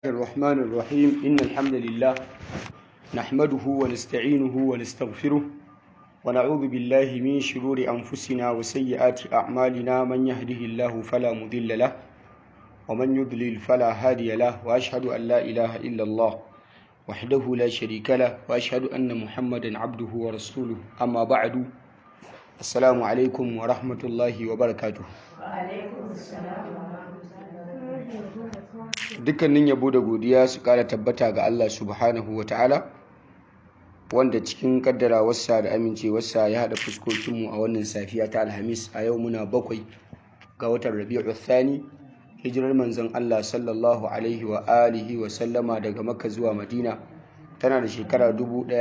الرحمن الرحيم إن الحمد لله نحمده ونستعينه ونستغفره ونعوذ بالله من شرور أنفسنا وسيئات أعمالنا من يهده الله فلا مضل له ومن يضلل فلا هادي له وأشهد أن لا إله إلا الله وحده لا شريك له وأشهد أن محمدا عبده ورسوله أما بعد السلام عليكم ورحمة الله وبركاته وعليكم السلام ورحمة الله dukkanin yabo da godiya su kara tabbata ga Allah subhanahu wa ta'ala wanda cikin kaddarawarsa da amincewarsa ya haɗa fuskokinmu a wannan safiya ta alhamis a yau muna bakwai ga watan rabi'u thani hijirar manzon Allah sallallahu alaihi wa alihi wa sallama daga makka zuwa madina tana da shekara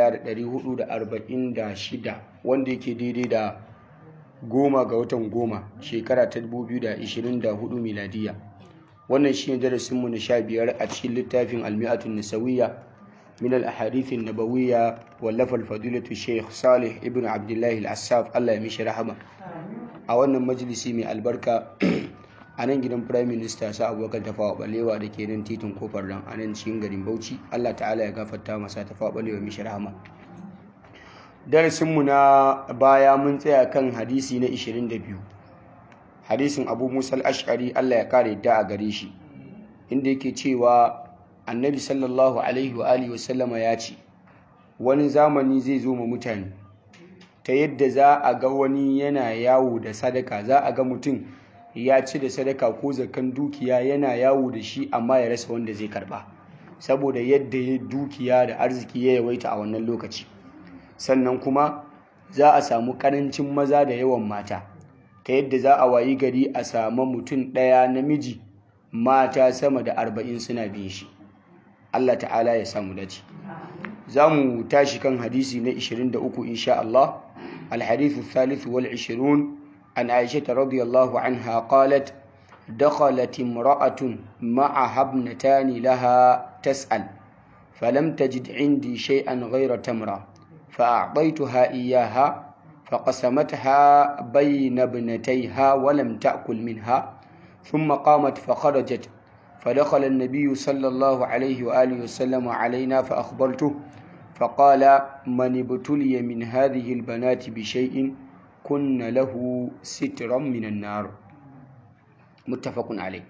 1446 wanda yake daidai da goma ga watan goma shekara ta 2024 miladiya wannan shine darasinmu na sha biyar a cikin littafin almi'atun nisawiyya min al-ahadith an-nabawiyya wallafal fadilatu Sheikh Salih ibn Abdullah al-Assaf Allah ya mishi rahama a wannan majalisi mai albarka a nan gidan Prime Minister sa Abubakar Tafawa Balewa da ke nan titin kofar nan a nan cikin garin Bauchi Allah ta'ala ya gafarta masa Tafawa Balewa mishi rahama darasinmu na baya mun tsaya kan hadisi na 22 hadisin abu musa al'ashari Allah ya kare da a gare shi inda yake cewa annabi sallallahu alaihi wa alihi wasallama ya ce wani zamani zai zo ma mutane ta yadda za a ga wani yana yawo da sadaka za a ga mutum ya ci da sadaka ko zakan dukiya yana yawo da shi amma ya rasa wanda zai karba saboda yadda ya dukiya da arziki ya yawaita a wannan lokaci sannan kuma za a samu karancin maza da yawan mata ta yadda za a wayi gari a samu mutum ɗaya namiji mata sama da arba'in suna bin shi Allah ta'ala ya samu dace za mu tashi kan hadisi na 23 insha Allah alhadithu thalithu wal 20 an aisha radiyallahu anha qalat دخلت امرأة معها ابنتان لها تسأل فلم تجد عندي شيئا غير تمرة فأعطيتها إياها فقسمتها بين ابنتيها ولم تأكل منها ثم قامت فخرجت فدخل النبي صلى الله عليه وآله وسلم علينا فأخبرته فقال من ابتلي من هذه البنات بشيء كن له سترا من النار متفق عليه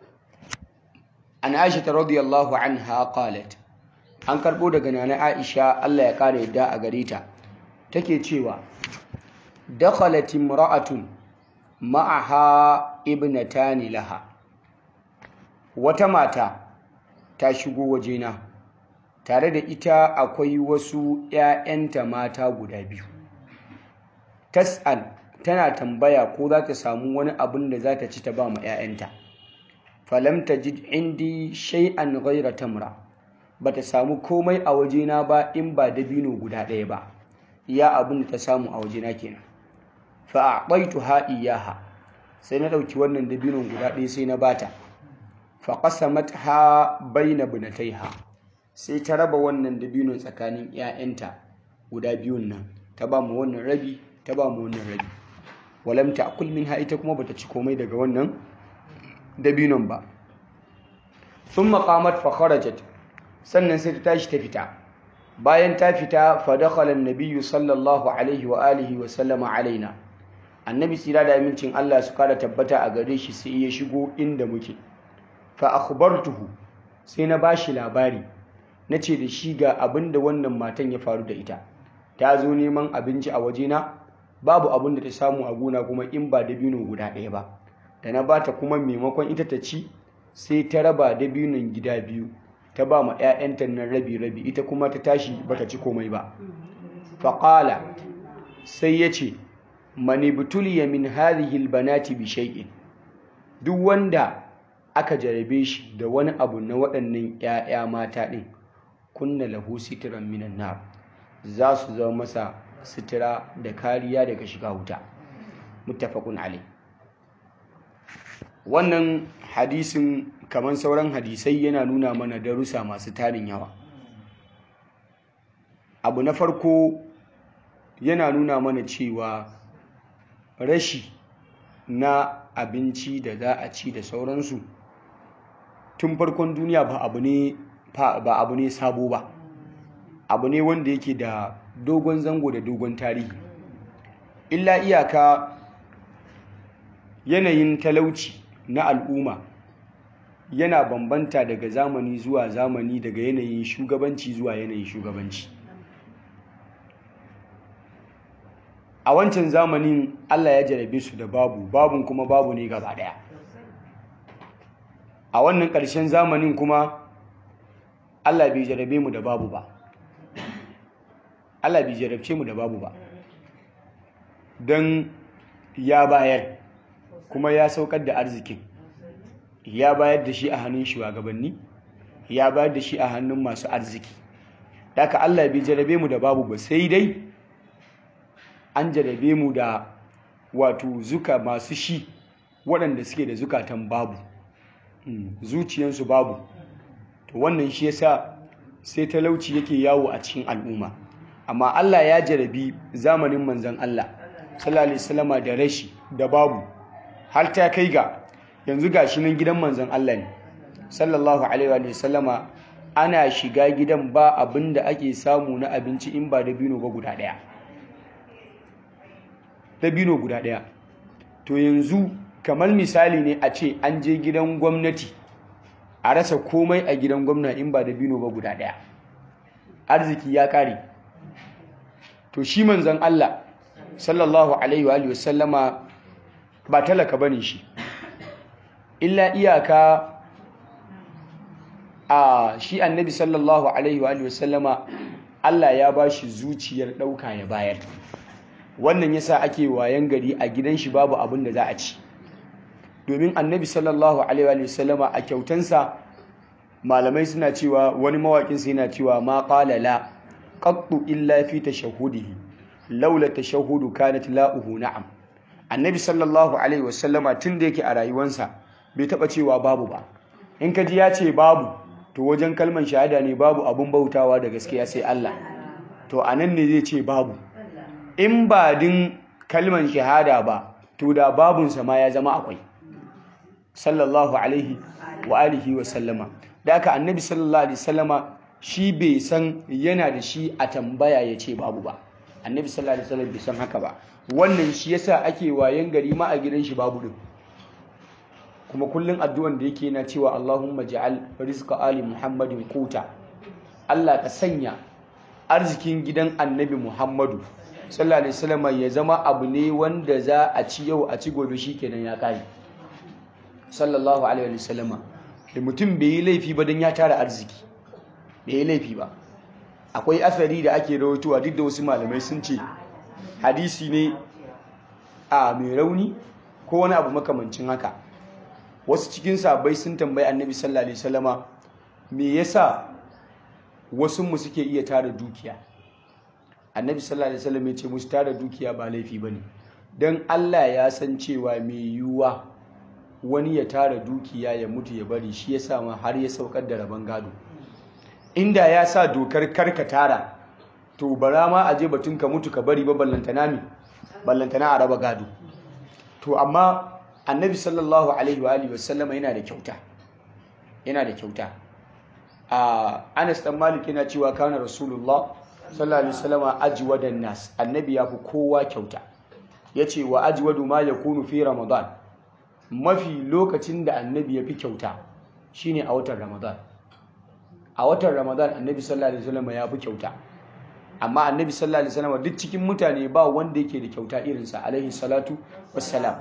عن عائشة رضي الله عنها قالت an karɓo daga nana Aisha Allah ya ƙara yadda a gare ta take cewa dakhalat imra'atun ma'aha ibnatani laha wata mata ta shigo wajena tare da ita akwai wasu ‘ya'yanta mata guda biyu tas'al tana tambaya ko za ta samu wani abin da za ta ci ta ba ma ‘ya'yanta falam tajid indi shay'an ghayra tamra bata samu komai a wajena ba in ba dabino guda ɗaya ba iya abin da ta samu a wajena kenan fa a'taytuha iyaha sai na ɗauki wannan dabinon guda ɗaya sai na bata fa qasamatha baina bunataiha sai ta raba wannan dabinon tsakanin 'ya'yanta guda biyun nan ta ba mu wannan rabi ta ba mu wannan rabi walam ta'kul minha ita kuma bata ci komai daga wannan dabinon ba thumma qamat fa kharajat sannan sai ta tashi ta fita bayan ta fita fa dakhala an-nabiyyu sallallahu alaihi wa alihi wa sallama alaina annabi tsira da amincin Allah su kara tabbata a gare shi sai ya shigo inda muke fa akhbartuhu sai na bashi labari nace da shi ga abinda wannan matan ya faru da ita ta zo neman abinci a wajena babu abin da ta samu a gona kuma in ba dabino guda ɗaya ba da na bata kuma maimakon ita ta ci sai ta raba dabinon gida biyu ta ba ma 'ya'yanta nan rabi-rabi ita kuma ta tashi bata ci komai ba faƙala sai ya ce mani butuliya min hadhihi albanati bi shay'in duk wanda aka jarabe shi da wani abu na waɗannan 'ya'ya mata ɗin kunna lahu sitran minan nar za su zama masa sitira da kariya daga shiga wuta muttafaqun alai wannan hadisin kamar sauran hadisai yana nuna mana darussa masu tarin yawa abu na farko yana nuna mana cewa rashi na abinci da za a ci da sauransu tun farkon duniya ba abu ne ba abu ne sabo ba abu ne wanda yake da dogon zango da dogon tarihi illa iyaka yanayin talauci na al'umma yana bambanta daga zamani zuwa zamani daga yanayin shugabanci zuwa yanayin shugabanci a wancan zamanin Allah ya jarabe su da babu babun kuma babu ne gaba daya a wannan ƙarshen zamanin kuma Allah bai jarabe mu da babu ba Allah bai jarabce mu da babu ba don ya bayar kuma ya saukar da arzikin ya bayar da shi a hannun shugabanni ya bayar da shi a hannun masu arziki daga Allah bai jarabe mu da babu ba sai dai an jarabe mu da wato zuka masu shi waɗanda suke da zukatan babu zuciyansu babu to wannan shi yasa sai talauci yake yawo a cikin al'umma amma Allah ya jarabi zamanin manzon Allah sallallahu alaihi wasallama da rashi da babu har ta kai ga yanzu gashi nan gidan manzon Allah ne sallallahu alaihi wa sallama ana shiga gidan ba abinda ake samu na abinci in ba dabino ba guda daya dabino guda daya to yanzu kamar misali ne a ce an je gidan gwamnati a rasa komai a gidan gwamna in ba dabino ba guda daya arziki ya kare to shi manzon Allah sallallahu alaihi wa sallama ba talaka bane shi illa iyaka a shi annabi sallallahu alaihi wa sallama Allah ya ba shi zuciyar ɗauka ya bayar wannan yasa ake wayan gari a gidan shi babu abin da za a ci domin annabi sallallahu alaihi wa sallama a kyautansa malamai suna cewa wani mawaƙinsa yana cewa ma qala la qattu illa fi tashahhudihi laula tashahhudu kanat la'uhu na'am annabi sallallahu alaihi wa sallama tun da yake a rayuwansa bai taba cewa babu ba in ka ji ya ce babu to wajen kalman shahada ne babu abun bautawa da gaskiya sai Allah to anan ne zai ce babu in ba din kalman shahada ba to da babunsa ma ya zama akwai sallallahu alaihi wa alihi wa sallama da aka annabi sallallahu alaihi sallama shi bai san yana da shi a tambaya ya ce babu ba annabi sallallahu alaihi wasallam bai san haka ba wannan shi yasa ake wayan gari ma a gidan shi babu din kuma kullun addu'an da yake yana cewa Allahumma ja'al rizqa ali Muhammadin quta Allah ka sanya arzikin gidan annabi Muhammadu sallallahu alaihi wasallam ya zama abu ne wanda za a ci yau a ci gobe shikenan ya kai sallallahu alaihi wasallam da mutum bai yi laifi ba dan ya tara arziki bai yi laifi ba akwai asari da ake rawaitowa duk da wasu malamai sun ce hadisi ne a mai rauni ko wani abu makamancin haka wasu cikin sabai sun tambayi annabi sallallahu alaihi wasallama me yasa wasu mu suke iya tara dukiya annabi sallallahu alaihi wasallam ya ce musu tara dukiya ba laifi bane dan Allah ya san cewa mai yiwuwa wani ya tara dukiya ya mutu ya bari shi yasa ma har ya saukar da rabon gado inda ya sa dokar karka tara to bara ma a je batun ka mutu ka bari ba ballantana mi ballantana a raba gado to amma annabi sallallahu alaihi wa alihi wasallama yana da kyauta yana da kyauta a Anas dan Malik yana cewa kana Rasulullah sallallahu alaihi wasallama ajwadan nas annabi ya fi kowa kyauta yace wa ajwadu ma yakunu fi ramadan mafi lokacin da annabi ya fi kyauta shine a watan ramadan a watan ramadan annabi sallallahu alaihi wasallama ya fi kyauta amma annabi sallallahu alaihi wasallama duk cikin mutane ba wanda yake da kyauta irinsa alaihi salatu wassalam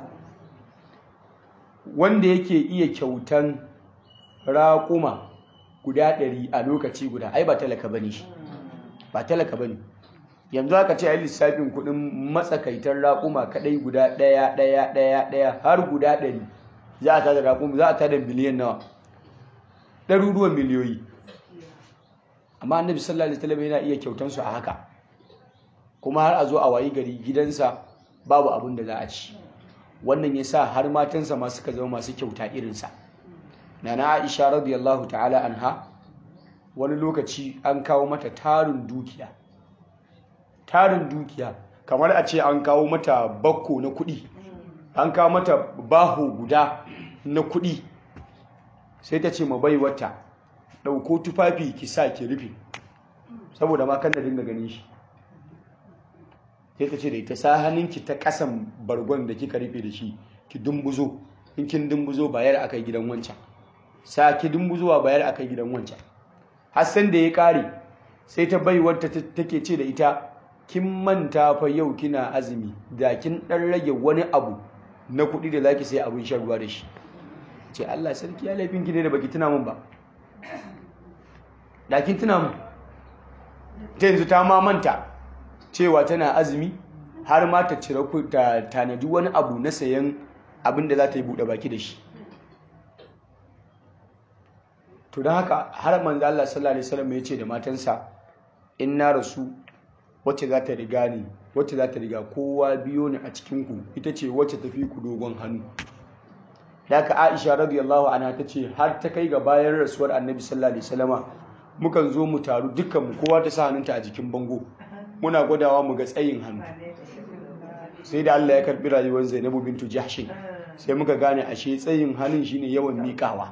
wanda yake iya kyautan raƙuma guda ɗari a lokaci guda ai ba talaka bane shi ba talaka bane yanzu aka ce ai lissafin kuɗin matsakaitar raƙuma kaɗai guda ɗaya ɗaya ɗaya ɗaya har guda ɗari za a tada raƙuma za a tada miliyan nawa ɗaruruwan miliyoyi amma annabi sallallahu alaihi wasallam yana iya kyautan su a haka kuma har a zo a wayi gari gidansa babu abin da za a ci wannan ya sa har matansa ma suka zama masu kyauta irinsa nana aisha radiyallahu ta'ala anha wani lokaci an kawo mata tarin dukiya tarin dukiya kamar a ce an kawo mata bakko na kuɗi an kawo mata baho guda na kuɗi sai ta ce ma baiwarta ɗauko tufafi ki sa ki rufe saboda ma kan da dinga ganin shi sai ta ce da ita sa hannunki ta ƙasan bargon da kika rufe da shi ki dumbuzo in kin dumbuzo bayar akai gidan wancan sa ki dumbuzowa bayar akai gidan wancan hassan da ya ƙare sai ta baiwarta take ce da ita kin manta fa yau kina azumi da kin ɗan rage wani abu na kuɗi da zaki sai abin shan ruwa da shi ce Allah sarki ya laifin ki ne da baki tuna mun ba da kin tuna mun ta yanzu ta ma manta cewa tana azumi har ma ta cire ku ta tanadi wani abu na sayan abin da za ta yi buɗe baki da shi to don haka har manzo Allah sallallahu alaihi wasallam ya ce da matansa in na rasu wacce za ta riga ni wacce za ta riga kowa biyo ni a cikin ku ita ce wacce tafi ku dogon hannu da haka Aisha radiyallahu anha ta ce har ta kai ga bayan rasuwar Annabi sallallahu alaihi wasallama mukan zo mu taru dukkan mu kowa ta sa hannunta a jikin bango muna gwadawa mu ga tsayin hannu sai da Allah ya karbi rayuwar Zainabu bintu Jahsh sai muka gane ashe tsayin hannun shine yawan miƙawa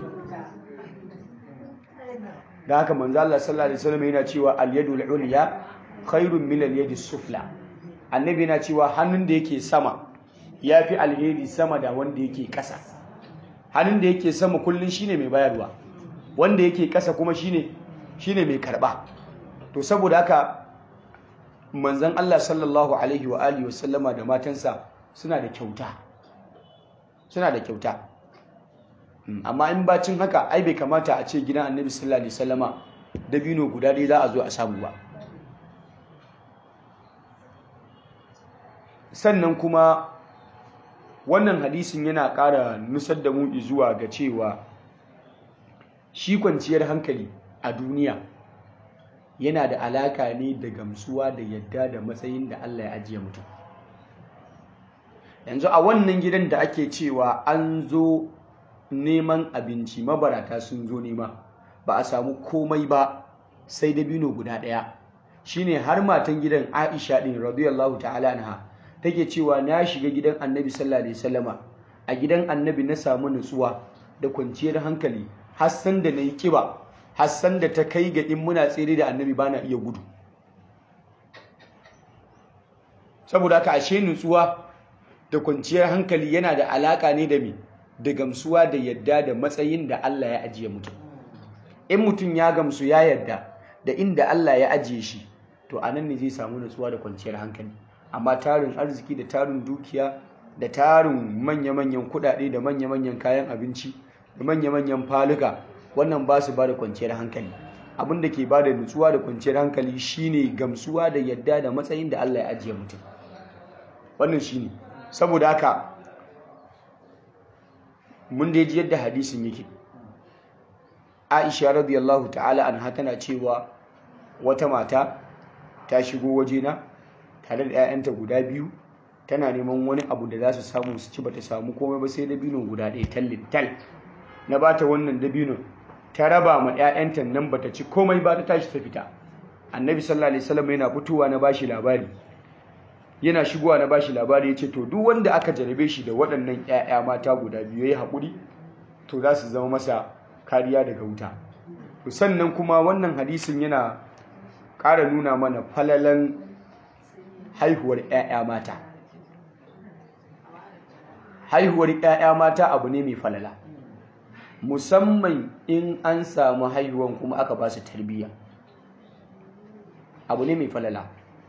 da haka manzo Allah sallallahu alaihi wasallam yana cewa al-yadul ulya khairun min al-yadi sufla annabi yana cewa hannun da yake sama yafi alheri sama da wanda yake kasa hannun da yake sama kullun shine mai bayarwa wanda yake kasa kuma shine shine mai karba to saboda haka manzon Allah sallallahu alaihi wa alihi wasallama da matansa suna da kyauta suna da kyauta amma in bacin haka ai bai kamata a ce gidan annabi sallallahu alaihi wasallama dabino guda ɗaya za a zo a samu ba sannan kuma wannan hadisin yana ƙara nusar da mu zuwa ga cewa shi kwanciyar hankali a duniya yana da alaka ne da gamsuwa da yadda da matsayin da Allah ya ajiye mutum yanzu a wannan gidan da ake cewa an zo neman abinci mabarata sun zo nema ba a samu komai ba sai dabino guda ɗaya shine har matan gidan Aisha din radiyallahu ta'ala anha take cewa na shiga gidan Annabi sallallahu alaihi wasallama a gidan Annabi na samu nutsuwa da kwanciyar hankali hassan da nayi kiba hassan da ta kai ga in muna tsere da Annabi bana iya gudu saboda haka ashe nutsuwa da kwanciyar hankali yana da alaka ne da me da gamsuwa da yadda da matsayin da Allah ya ajiye mutum in mutum ya gamsu ya yadda da inda Allah ya ajiye shi to anan ne zai samu nutsuwa da kwanciyar hankali amma tarin arziki da tarin dukiya da tarin manya-manyan kuɗaɗe da manya-manyan kayan abinci da manya-manyan faluka wannan ba su ba da kwanciyar hankali abin da ke ba da nutsuwa da kwanciyar hankali shine gamsuwa da yadda da matsayin da Allah ya ajiye mutum wannan shine saboda haka mun da ji yadda hadisin yake Aisha radiyallahu ta'ala anha tana cewa wata mata ta shigo wajena tare da 'ya'yanta guda biyu tana neman wani abu da za su samu su ci bata samu komai ba sai dabino guda ɗaya tallin tal na bata wannan dabino ta raba ma 'ya'yanta nan bata ci komai ba ta tashi ta fita annabi sallallahu alaihi wasallam yana fitowa na bashi labari yana shigowa na bashi labari ya ce to duk wanda aka jarabe shi da waɗannan 'ya'ya mata guda biyu ya yi haƙuri to za su zama masa kariya daga wuta sannan kuma wannan hadisin yana ƙara nuna mana falalan haihuwar 'ya'ya mata haihuwar 'ya'ya mata abu ne mai falala musamman in an samu haihuwan kuma aka ba su tarbiyya abu ne mai falala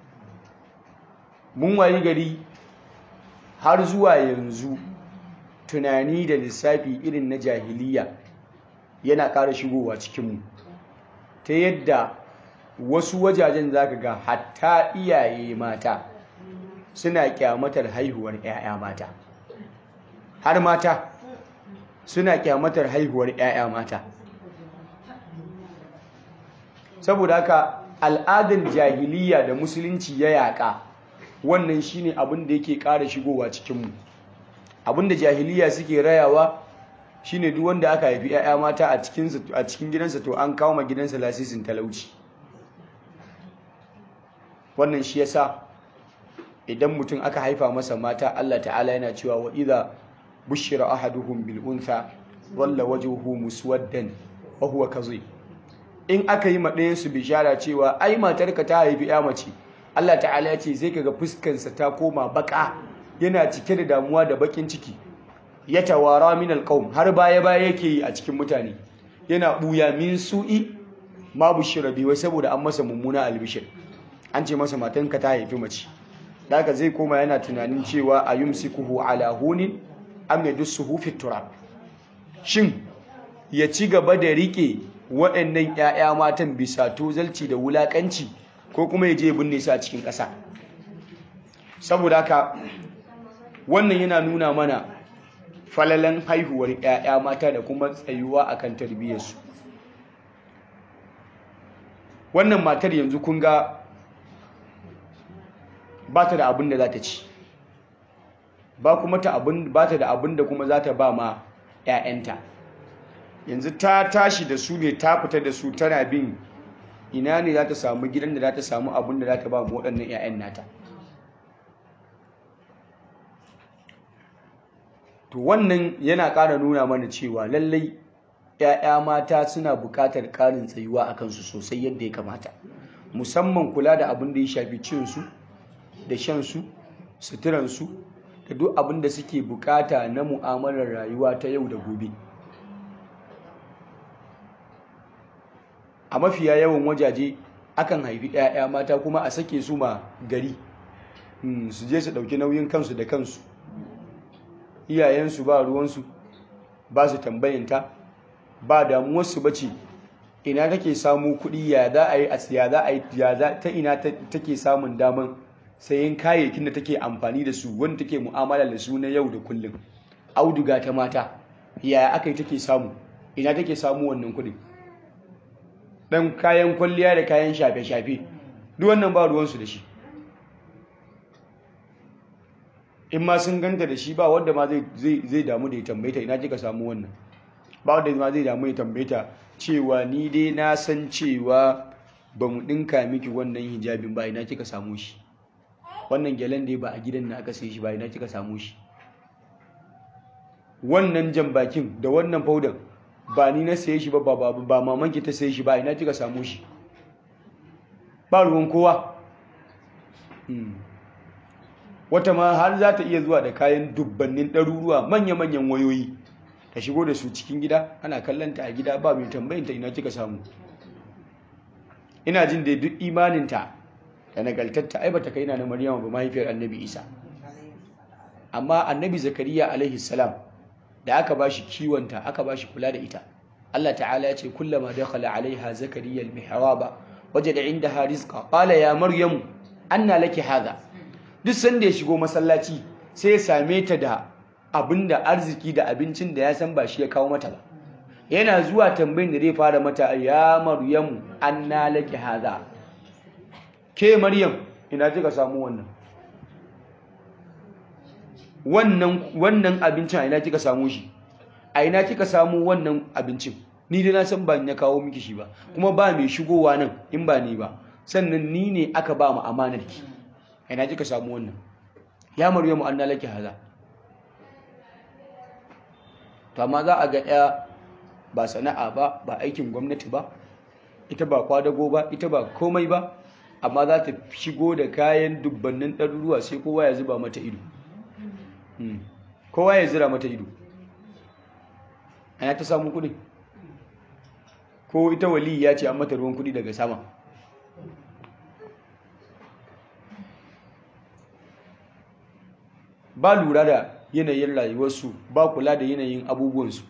mun wayi gari har zuwa yanzu tunani da lissafi irin na jahiliya yana ƙara shigowa cikinmu ta yadda wasu wajajen zaka ga hatta iyaye mata suna kyamatar haihuwar 'ya'ya mata har mata suna kyamatar haihuwar 'ya'ya mata saboda haka al'adar jahiliya da musulunci ya yaƙa wannan shine abin da yake ƙara shigowa cikinmu abin da jahiliya suke rayawa shine duk wanda aka haifi 'ya'ya mata a cikin gidansa to an kawo ma gidansa lasisin talauci wannan shi yasa idan mutum aka haifa masa mata Allah ta'ala yana cewa wa idza bushira ahaduhum bil untha walla wajhuhu muswaddan wa huwa kazim in aka yi maɗayan su bishara cewa ai matarka ta haifi ya mace Allah ta'ala ya ce zai kaga fuskansa ta koma baka yana cike da damuwa da bakin ciki ya tawara min alqaum har baya baya yake yi a cikin mutane yana buya min su'i ma bushira bi wai saboda an masa mummuna albishir an ce masa matanka ta haifi mace daga zai koma yana tunanin cewa a yumsikuhu ala hunin am yadussuhu fi turab shin ya ci gaba da rike waɗannan ƴaƴa matan bisa tozalci da wulakanci ko kuma ya je ya binne su a cikin ƙasa saboda haka wannan yana nuna mana falalan haihuwar ƴaƴa mata da kuma tsayuwa akan tarbiyyarsu wannan matar yanzu kun ga ba ta da abin da za ta ci ba kuma ta abin ba ta da abin da kuma za ta ba ma 'ya'yanta yanzu ta tashi da su ne ta fita da su tana bin ina ne za ta samu gidan da za ta samu abin da za ta ba mu waɗannan 'ya'yan nata to wannan yana ƙara nuna mana cewa lallai 'ya'ya mata suna buƙatar ƙarin tsayuwa a kansu sosai yadda ya kamata musamman kula da abin da ya shafi cinsu da shansu suturansu da duk abin da suke bukata na mu'amalar rayuwa ta yau da gobe a mafiya yawan wajaje akan haifi 'ya'ya mata kuma a sake su ma gari su je su ɗauki nauyin kansu da kansu iyayensu ba ruwansu ba su tambayanta ba damuwarsu ba ce ina take samu kuɗi ya za a yi ya za a yi ta ina take samun daman sayan kayayyakin da take amfani da su wanda take mu'amala da su na yau da kullum auduga ta mata yaya aka yi take samu ina take samu wannan kuɗin dan kayan kwalliya da kayan shafe-shafe duk wannan ba ruwansu da shi in ma sun ganta da shi ba wanda ma zai damu da ya tambaita ina kika samu wannan ba wanda ma zai damu ya tambaita cewa ni dai na san cewa ba mu ɗinka miki wannan hijabin ba ina kika samu shi wannan gyalen dai ba a gidan na aka sai shi ba ina kika samu shi wannan jan bakin da wannan faudan ba ni na saye shi ba ba ba mamanki ta saye shi ba ina kika samu shi ba ruwan kowa wata ma har za ta iya zuwa da kayan dubbannin ɗaruruwa manya-manyan wayoyi ta shigo da su cikin gida ana kallanta a gida ba mai tambayinta ina kika samu ina jin da duk imaninta da nagaltatta ai bata kai na na Maryama ba mahaifiyar Annabi Isa amma Annabi Zakariya alaihi salam da aka bashi kiwonta aka bashi kula da ita Allah ta'ala ya ce kullama dakhala alaiha zakariya al-mihraba wajada indaha rizqa qala ya maryam anna laki hadha duk sanda ya shigo masallaci sai ya same ta da abinda arziki da abincin da ya san ba shi ya kawo mata ba yana zuwa tambayin da zai fara mata ya maryam anna laki hadha ke maryam ina kika samu wannan wannan wannan abincin a ina kika samu shi a ina kika samu wannan abincin ni dai na san ba ni ya kawo miki shi ba kuma ba mai shigowa nan in ba ni ba sannan ni ne aka ba mu amanar ki a ina kika samu wannan ya maryamu anna laki haza to amma za a ga ya ba sana'a ba ba aikin gwamnati ba ita ba kwadago ba ita ba komai ba amma za ta shigo da kayan dubbannin ɗaruruwa sai kowa ya zuba mata ido kowa ya zira mata ido ana ta samu kuɗi ko ita wali ya ce an mata ruwan kuɗi daga sama ba lura da yanayin rayuwarsu ba kula da yanayin abubuwansu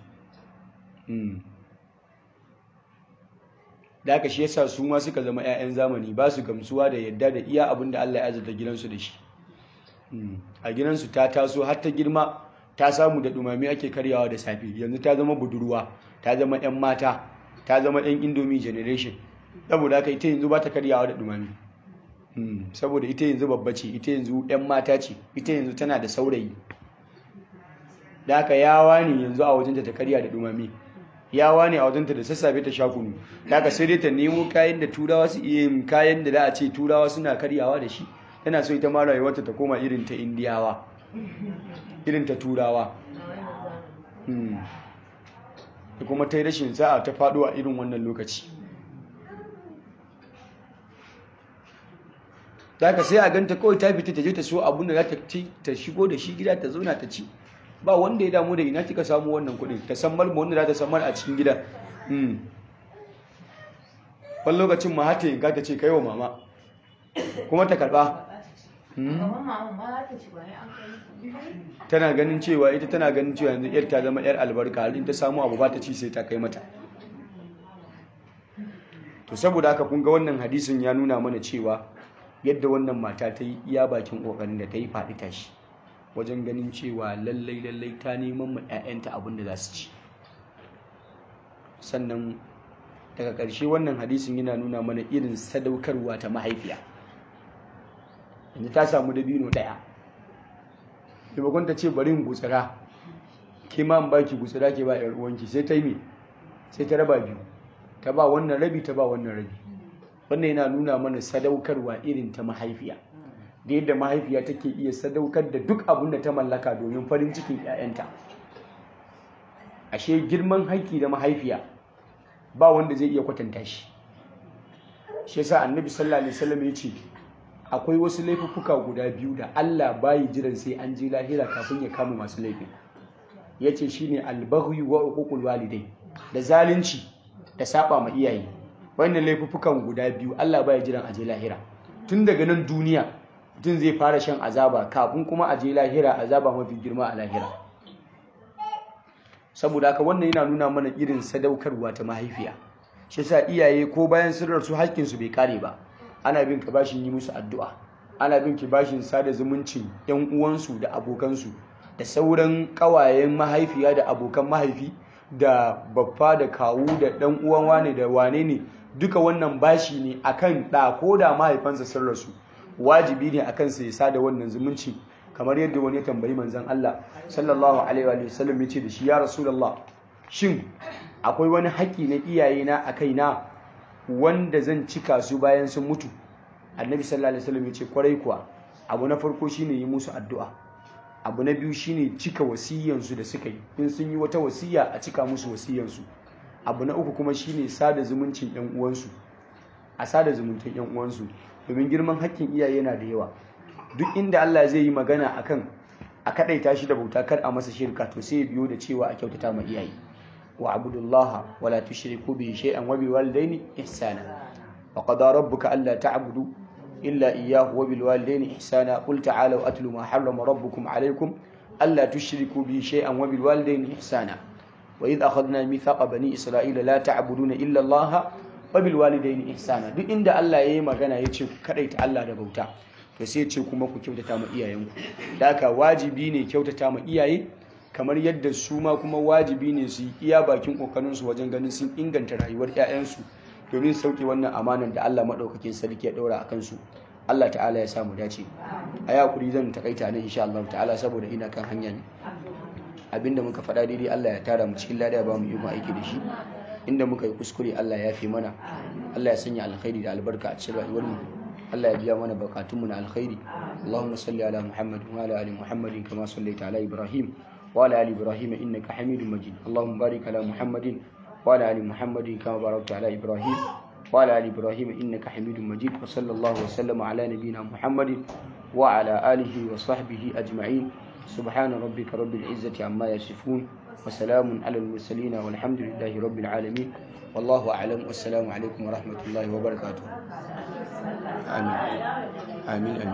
da aka shi yasa su ma suka zama 'ya'yan zamani ba su gamsuwa da yadda da iya abin da Allah ya azurta gidansu da shi a gidansu ta taso har ta girma ta samu da dumami ake karyawa da safe yanzu ta zama budurwa ta zama 'yan mata ta zama 'yan indomie generation saboda haka ita yanzu ba ta karyawa da dumami saboda ita yanzu babba ce ita yanzu 'yan mata ce ita yanzu tana da saurayi da haka yawa ne yanzu a wajenta ta karya da dumami yawa ne a wajenta da sassafe ta sha kunu da haka sai dai ta nemo kayan da turawa su iya yin kayan da za a ce turawa suna karyawa da shi tana so ita ma rayuwarta ta koma irin ta indiyawa irin ta turawa da kuma ta yi rashin sa'a ta faɗo a irin wannan lokaci ta ka sai a ganta kawai ta fita ta je ta so abun da za ta ci ta shigo da shi gida ta zauna ta ci ba wanda ya damu da ina kika samu wannan kuɗin ta san malma wanda za ta samar a cikin gida wani lokacin ma hata yinka ta ce kai wa mama kuma ta karɓa tana ganin cewa ita tana ganin cewa yanzu yar ta zama yar albarka har in ta samu abu ba ta ci sai ta kai mata to saboda haka kun ga wannan hadisin ya nuna mana cewa yadda wannan mata ta yi iya bakin kokarin da ta yi faɗi tashi wajen ganin cewa lallai lallai ta neman ma 'ya'yanta abin da za su ci sannan daga ƙarshe wannan hadisin yana nuna mana irin sadaukarwa ta mahaifiya yanzu ta samu dabino ɗaya taimakon ta ce bari in gutsira ke ma in baki gutsira ke ba 'yar uwanki sai ta yi me sai ta raba biyu ta ba wannan rabi ta ba wannan rabi wannan yana nuna mana sadaukarwa irin ta mahaifiya da yadda mahaifiya take iya sadaukar da duk abin da ta mallaka domin farin cikin 'ya'yanta ashe girman haƙƙi da mahaifiya ba wanda zai iya kwatanta shi shi yasa annabi sallallahu alaihi wasallam ya ce akwai wasu laifuffuka guda biyu da Allah bayi jiran sai an je lahira kafin ya kama masu laifin yace shine albaghi wa uququl walidai da zalunci da saba ma iyaye wannan laifuffukan guda biyu Allah baya jiran aje lahira tun daga nan duniya mutum zai fara shan azaba kafin kuma aje lahira azaba mafi girma a lahira saboda haka wannan yana nuna mana irin sadaukarwa ta mahaifiya shi yasa iyaye ko bayan sun rasu haƙƙin su bai kare ba ana bin ka bashin yi musu addu'a ana bin ki bashin sada zumuncin yan uwansu da abokansu da sauran ƙawayen mahaifiya da abokan mahaifi da baffa da kawu da dan uwan wane da wane ne duka wannan bashi ne akan da ko da mahaifansa sun rasu wajibi ne akan sa ya sada wannan zumunci kamar yadda wani ya tambayi manzon Allah sallallahu alaihi wa sallam ya ce da shi ya rasulullah shin akwai wani haƙƙi na iyaye na a kaina wanda zan cika su bayan sun mutu annabi sallallahu alaihi wasallam ya ce kwarai kuwa abu na farko shine yi musu addu'a abu na biyu shine cika wasiyansu da suka yi in sun yi wata wasiya a cika musu wasiyansu abu na uku kuma shine sada zumuncin yan uwansu a sada zumuntan yan uwansu domin girman hakkin iyaye yana da yawa duk inda Allah zai yi magana akan a kadaita shi da bauta kar a masa shirka to sai ya biyo da cewa a kyautata ma iyaye wa abudullaha wala tushriku bihi shay'an wa biwalidaini ihsana wa qada rabbuka alla ta'budu إلا إياه وبالوالدين إحسانا قل تعالوا أتلوا ما حرم ربكم عليكم ألا تشركوا به شيئا وبالوالدين إحسانا وإذ أخذنا ميثاق بني إسرائيل لا تعبدون إلا الله وبالوالدين إحسانا duk inda Allah yayi magana yace ku kadaita Allah da bauta to sai yace kuma ku kyautata ma iyayenku da haka wajibi ne kyautata ma iyaye kamar yadda su ma kuma wajibi ne su yi iya bakin kokarin su wajen ganin sun inganta rayuwar 'ya'yansu domin sauke wannan amanar da Allah maɗaukakin sarki ya ɗaura a kansu Allah ta'ala ya samu dace a yakuri zan takaita nan insha Allah ta'ala saboda ina kan hanya ne abinda muka faɗa daidai Allah ya tara mu cikin lada ba mu yi aiki da shi inda muka yi kuskure Allah ya fi mana Allah ya sanya alkhairi da albarka a cikin rayuwar mu Allah ya biya mana bukatun mu na alkhairi Allahumma salli ala Muhammad wa ala ali Muhammadin kama sallaita ala Ibrahim wa ala ali Ibrahim innaka Hamidum Majid Allahumma barik ala Muhammadin وعلى ال محمد كما باركت على ابراهيم وعلى ال ابراهيم انك حميد مجيد وصلى الله وسلم على نبينا محمد وعلى اله وصحبه اجمعين سبحان ربك رب العزه عما يصفون وسلام على المرسلين والحمد لله رب العالمين والله اعلم والسلام عليكم ورحمه الله وبركاته امين امين, آمين.